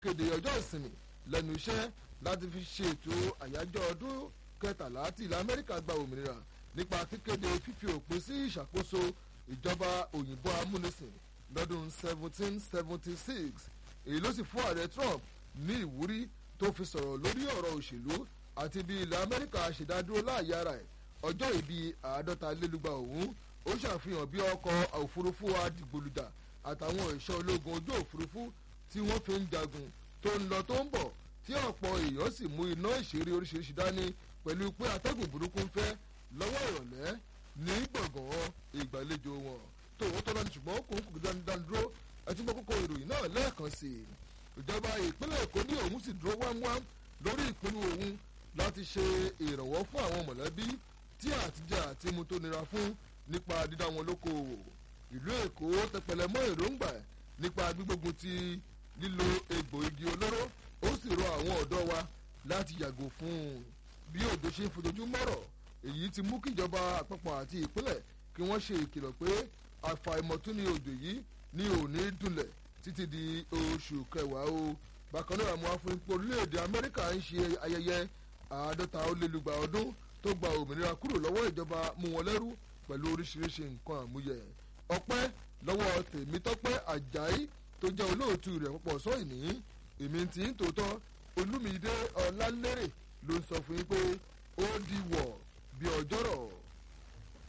kéde ọjọ́ ìsinmi lẹ́nu iṣẹ́ láti fi ṣètò àyájọ́ ọdún kẹtàlá tí ilẹ̀ amẹ́ríkà gba òmìnira nípa kíkéde fífi òpin sí ìṣàkóso ìjọba òyìnbó amúnisìn lọ́dún 1776 èyí ló sì fún ààrẹ trump ní ìwúrí tó fi sọ̀rọ̀ lórí ọ̀rọ̀ òṣèlú àti bí ilẹ̀ amẹ́ríkà ṣèdádúró láàyè ara ẹ̀ ọjọ́ ìbí àádọ́ta lélúgba òun ó ṣàfihàn bí ọkọ̀ òfurufú adìgbòlùjà àtàwọn ẹ̀ṣọ́ ológun ojú òfurufú tí wọ́n fi ń jagun tó ń lọ tó ń bọ̀ tí ọ̀pọ̀ èèyàn sì mú iná ìṣeré oríṣiríṣi dání pẹ̀lú pé atẹ́gùn burúkú ń fẹ́ lọ́wọ́ ìrọ̀lẹ́ ní gbọ̀ngàn ìgbàlejò wọn tòun tọ́lá ní ṣùgbọ́n kò ń kò dánidáni dúró ẹtí mọ́ kókó ìròyìn náà lẹ́ẹ̀kan sí i ìjọba ìpínlẹ̀ èkó ní òun sì dúró wámúwám lórí ìpinnu òun láti ṣe ìrànwọ́ fún àwọn mọ̀lẹ́bí tí àtijọ́ àti mu tó nira fún nípa dídá wọn lókoòwò ìlú èkó tẹpẹlẹ mọ́ èròǹgbà nípa gbígbógun ti lílo egbò igi olóró ó sì rọ àwọn ọ̀dọ́ wa láti yàgò fún un bí òjò ṣe ń fojoojúmọ́ rọ̀ èyí ti mú kíjọba àpapọ̀ àti ìpínlẹ̀ kí wọ́n ṣe ìkìlọ̀ pé àfàìmọ̀tún ni òjò yìí ní òní dùnlẹ̀ títí di oṣù kẹwàá o bákan náà àwọn afúnipọ̀ orílẹ̀-èdè amẹ́ríkà ń ṣe ayẹyẹ àádọ́ta ó lé lùgbà ọdún tó gba òmìnira kúrò lọ́wọ́ ìjọba mú wọn lẹ́rú pẹ̀lú oríṣiríṣi nǹkan àmúyẹ ọpẹ́ lọ́wọ́ tèmítọ́pẹ́ àjàí tó jẹ́ olóòtú rẹ̀ púpọ̀ sọ́yìn ní èmi tí ń tòótọ́ olúmídé ọlálérè ló ń sọ fún yín pé ó di wọ̀ bí ọjọ́rọ̀.